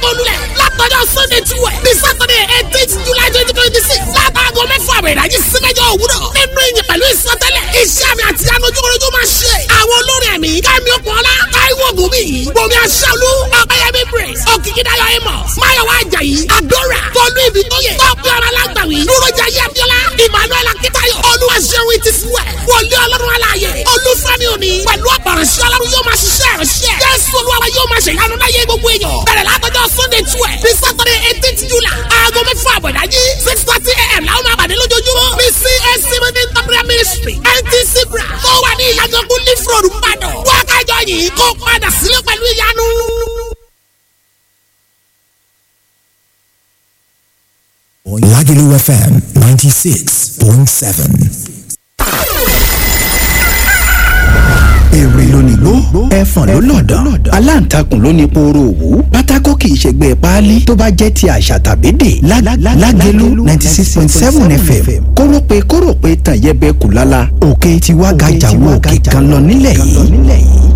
olúlẹ̀ látọjọ́ sunday twelve ní saturday eighteen july twenty twenty six látàgọ́ mẹ́fà àwẹ̀ ìdájí sí mẹ́jọ òwúrọ̀ nínú ìyìn pẹ̀lú ìsọtẹ́lẹ̀ iṣẹ́ àmì àti anujúkúrújú máa ṣe àwọn olórin ẹ̀mí kẹ́mi ọ̀pọ̀lá táíwò gòmí bomi aṣáálú ọ̀pẹ̀yẹmí praise òkìkídáyọ̀ amos máyọ̀wá ajayi adora tọ́lú ibi tó yẹ tọ́pẹ́ ọ̀rọ̀ alágbàwí dúrójà yẹ abiola emmanuel akitayo olúwaṣẹ́wó ti fúwẹ̀ wọlé ọlọ́run aláàyè olúfẹ́mi òní pẹ̀lú ọ̀pọ̀rọ̀ṣẹ́ ọlọ́run yóò máa ṣiṣẹ́ ìránṣẹ́ jésù olúwa yóò máa ṣe ìyanu láyé gbogbo èèyàn bẹ̀rẹ̀ látọjọ́ sunday twelve ní saturday eighteen july aago mẹ́fà àbọ̀dájí six thirty a.m. làwọn máa pàdé lójoojúmọ́ ní cac meeting temporary ministry ntc bra tó wà ní ìyàgànkú leaf road mbàdàn wákàjọ yìí kó padà sílé pẹ̀lú ìyanu. Lagelu FM 96.7. èrè lónìgbó ẹfọ̀n ló lọ̀dàn aláǹtakùn ló ní pooro òwú pátákó kì í ṣègbè páálí tó bá jẹ́ ti àṣà tàbí dè lágẹ̀lú ninety six point seven fm kórópè kórópè tàn yẹbẹ kù lálá òkè tiwa gàjà wo òkè kan lọ nílẹ̀ yìí.